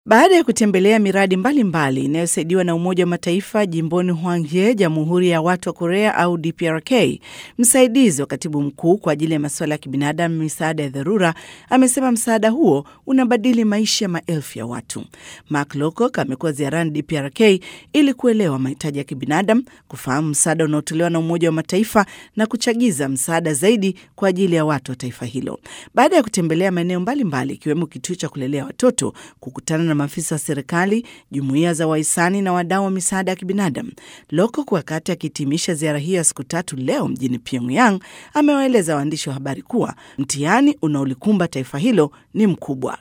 Baada ya kutembelea miradi mbalimbali inayosaidiwa na Umoja wa Mataifa jimboni Hwanghae, Jamhuri ya Watu wa Korea au DPRK, msaidizi wa katibu mkuu kwa ajili ya masuala ya kibinadamu, misaada ya dharura, amesema msaada huo unabadili maisha ya maelfu ya watu. Mark Lowcock amekuwa ziarani DPRK ili kuelewa mahitaji ya kibinadamu, kufahamu msaada unaotolewa na Umoja wa Mataifa na kuchagiza msaada zaidi kwa ajili ya watu wa taifa hilo. Baada ya kutembelea maeneo mbalimbali ikiwemo kituo cha kulelea watoto, kukutana na maafisa wa serikali, jumuiya za wahisani na wadau wa misaada ya kibinadamu, Lowcock wakati akihitimisha ziara hiyo ya siku tatu leo mjini Pyongyang amewaeleza waandishi wa habari kuwa mtihani unaolikumba taifa hilo ni mkubwa.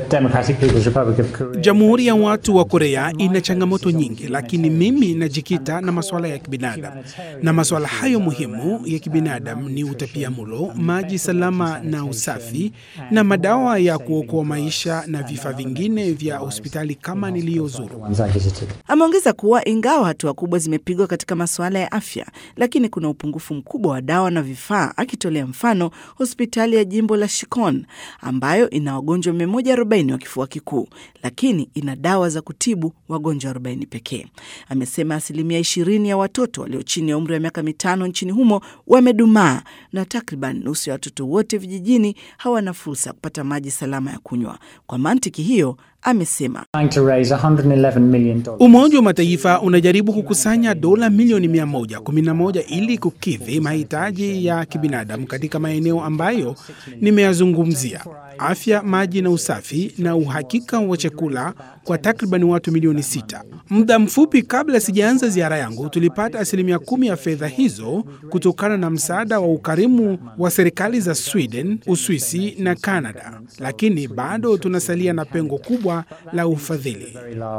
Jamhuri ya Watu wa Korea ina changamoto nyingi, lakini mimi najikita na masuala ya kibinadamu, na masuala hayo muhimu ya kibinadamu ni utapiamlo, maji salama na usafi, na madawa ya kuokoa maisha na vifaa vingine vya hospitali kama niliyozuru. Ameongeza kuwa ingawa hatua kubwa zimepigwa katika masuala ya afya, lakini kuna upungufu mkubwa wa dawa na vifaa, akitolea mfano hospitali ya jimbo la Shikon ambayo ina wagonjwa 140 wa kifua kikuu, lakini ina dawa za kutibu wagonjwa 40 pekee. Amesema asilimia 20 ya watoto walio chini ya umri wa miaka mitano nchini humo wamedumaa na takriban nusu ya watoto wote vijijini hawana fursa ya kupata maji salama ya kunywa. Kwa mantiki hiyo amesema Umoja wa Mataifa unajaribu kukusanya dola milioni 111 ili kukidhi mahitaji ya kibinadamu katika maeneo ambayo nimeyazungumzia: afya, maji na usafi, na uhakika wa chakula kwa takriban watu milioni sita. Muda mfupi kabla sijaanza ziara yangu, tulipata asilimia kumi ya fedha hizo kutokana na msaada wa ukarimu wa serikali za Sweden, Uswisi na Canada, lakini bado tunasalia na pengo kubwa la ufadhili.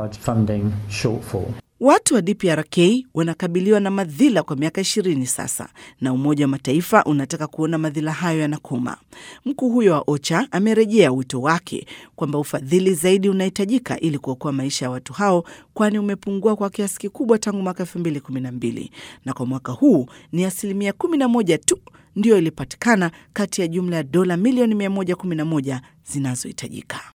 Watu wa DPRK wanakabiliwa na madhila kwa miaka ishirini sasa, na Umoja wa Mataifa unataka kuona madhila hayo yanakoma. Mkuu huyo wa OCHA amerejea wito wake kwamba ufadhili zaidi unahitajika ili kuokoa maisha ya watu hao, kwani umepungua kwa kiasi kikubwa tangu mwaka elfu mbili kumi na mbili na kwa mwaka huu ni asilimia kumi na moja tu ndiyo ilipatikana kati ya jumla ya dola milioni 111 zinazohitajika.